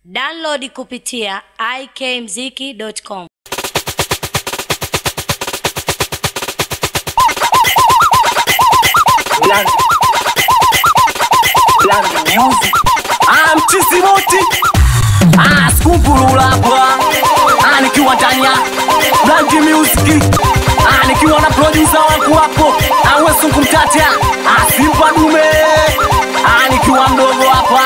Download kupitia ikmziki.com. Blank. Blank music. Ah, mchizi moti. Ah, skumpulula hapa. Ah, nikiwa ndani ya Blank music. Ah, nikiwa na producer wangu hapo. Ah, wewe sungu mtata. Ah, simba dume. Ah, nikiwa mdogo hapa.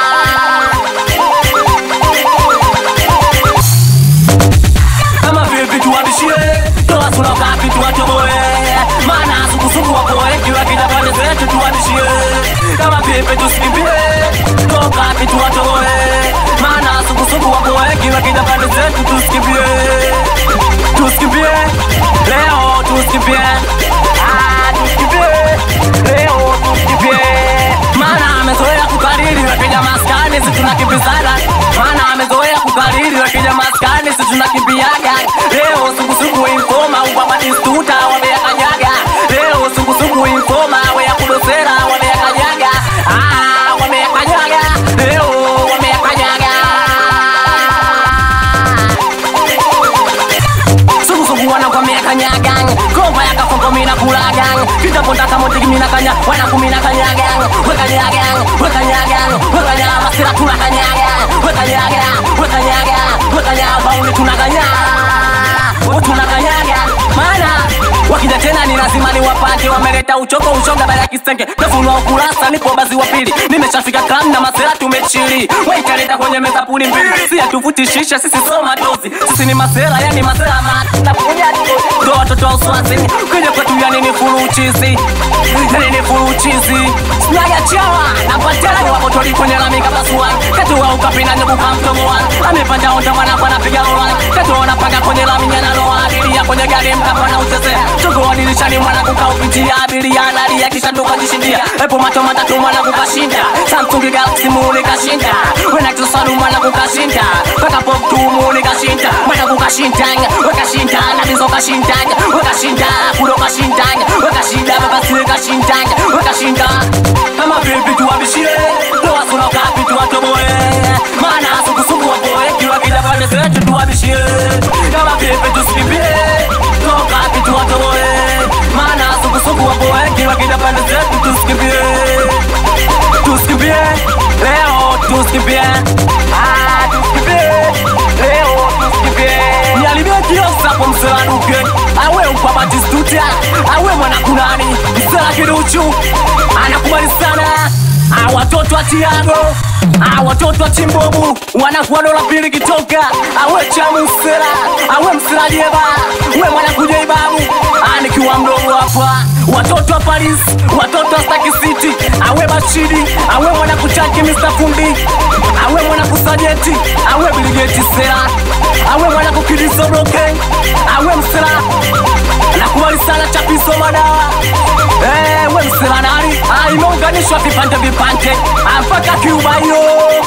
kama vipi tuwabishie toa sura kapi tuwatoboe maana sukusuku wapoe kiwa kija pande zetu tuwabishie kama vipi tusikimbie toa kapi tuwatoboe maana sukusuku wapoe kiwa kija pande zetu tusikimbie tusikimbie leo tusikimbie Ah, tusikimbie leo tusikimbie maana amezoea kukariri wakija maskani si tunakimbizana maana amezoea kukariri wakija maskani si tunakimbiaga leo sugusugu informa ubabadistuta wameyakanyaga leo sugusugu informa weyakudosera wameyakanyaga Ah, wameyakanyaga leo wameyakanyaga sugusugu wanakwamia kanyagang komba yakafongomina kulagang kitapondaka motigimina kanya wanakumina kanyagang wekanyagang wekanyagang wekanya masira tunakanyaga wekanyaga wekanyaga wekanya bauli tunakanya tunakanyaga maana wakija tena ni lazima ni wapate wameleta uchoko ushoga baya kisenge tafunua ukurasa nipo bazi wa pili nimeshafika kam na masera tumechili waitaleta kwenye meza puli mbili si atuvutishisha sisi soma dozi sisi ni masera yani masera matapuja ndo watoto wa uswazini kwenye kwetu yani ni fulu uchizi yani ni fulu uchizi sinaga chawa napatela wapotoli kwenye lami kapasuan katuwa ukapina nyebuka mtomoan amepanda onda mwanakwa napiga rolan katuona panga kwenye lami nyanaloa abiria kwenye gari mkapana uchezea chogoa dirishani mwanangu kaupitia abiria analia kisha tukajishindia epo macho matatu mwanangu kashinda samsung galaxy muni kashinda wenatusalu mwanangu kashinda weka pop tu muni kashinda mwanangu kashindanya wekashinda nabizo kashindanya wekashinda kudo kashindanya wekashinda babasire kashindanya wekashinda kama vipi tuwabishie toa sura kapi tuwatoboe maana sukusuku wapoe kiwa kija pande zetu tuwabishie kama vipi tusikimbie toka kapi tuwatoboe maana sukusuku wapoe kiwa kija pande zetu tusikimbie tusikimbie leo tusikimbie Ah, tusikimbie leo tusikimbie nialibie kiosapo mselanuke awe upabatistuta awe mwanakunani msela kiduchu anakubali sana Ah, watoto wa tiago Ah, watoto wa chimbobu wanakuwa dola pili kitoka awe chamusela awe mselajeba we mwanakuja ibabu Ah, nikiwa mdogo hapa watoto wa paris watoto wa staki city awe bachidi awe mwanakuchaki mr fundi awe mwanakusajeti awe biligeti sera awe mwanakukidisobroke awe msela nakubali sana chapiso madawa Eh, we msela nani Ah, imeunganishwa vipande vipande Ah, mpaka Cuba hiyo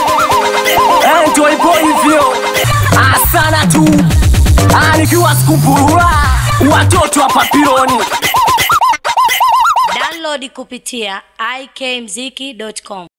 Eh, ndio ipo hivyo Ah, sana tu Ah, nikiwa skumpurura watoto wa papironi Download kupitia ikmziki.com.